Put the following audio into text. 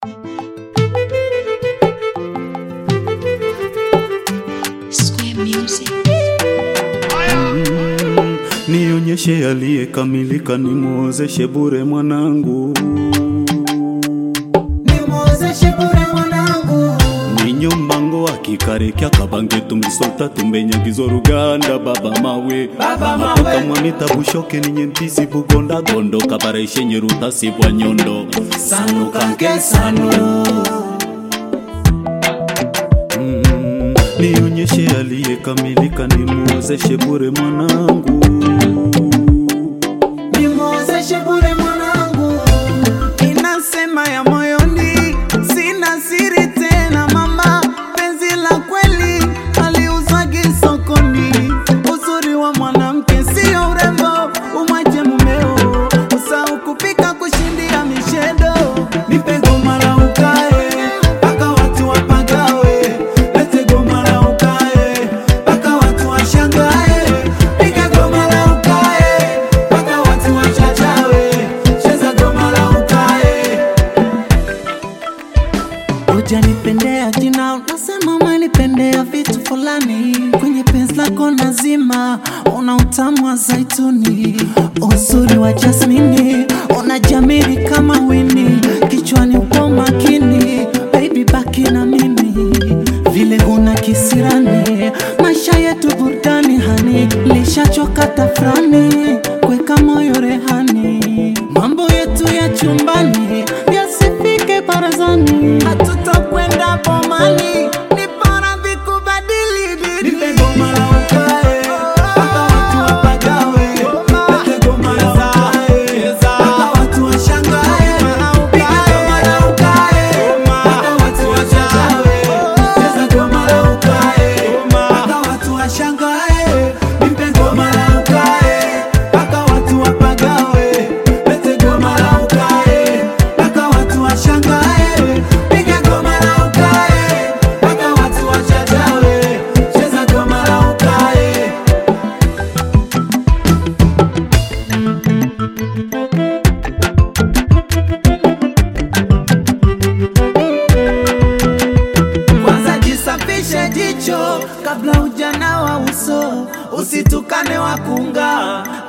Nionyeshe aliyekamilika, nimwozeshe bure mwanangu, nimwozeshe bure mwanangu ninyo mbango akikarekya kabange tumisota tumbenyagizo ruganda baba mawe Baba mawe. matoka mwanita bushoke ninye mpisi bugonda gondo kabareshenye rutasi bwa nyondo sanu kanke sanu Mm, nionyeshe aliyekamilika, nimwozeshe bure mwanangu nimwozeshe bure mwanangu inasema ya moyoni sina siri tena mama penzi la kweli aliuzwagi sokoni uzuri wa mwanamke sio urembo umwache mumeo usau kupika kushindia mishedo nipe goma la ukae mpaka watu wapagawe lete goma la ukae mpaka watu washangae piga goma la ukae mpaka watu wachachawe cheza goma la ukae Ujanipendea jina unasema umenipendea vitu fulani kwenye penzi lako nazima, una utamu wa zaituni, uzuri wa jasmini, unajamiri kama wini, kichwani upo makini, baby baki na mimi vile una kisirani, maisha yetu burudani hani, lishachoka tafrani, kweka moyo rehani, mambo yetu ya chumbani yasifike barazani, hatutakwenda bomani, ni bora vikubadili dini. Nipe goma la ukae, mpaka watu wapagawe. Lete goma la ukae, mpaka watu washangae. Piga goma la ukae, mpaka watu wachachawe. Cheza goma la ukae, mpaka watu washangae. Nipe goma la ukae, mpaka watu wapagawe. Lete goma la ukae, mpaka watu washangae. Piga goma la ukae, mpaka watu wachachawe. Cheza goma la ukae. Kwanza jisafishe jicho kabla ujana wa uso, usitukane wakunga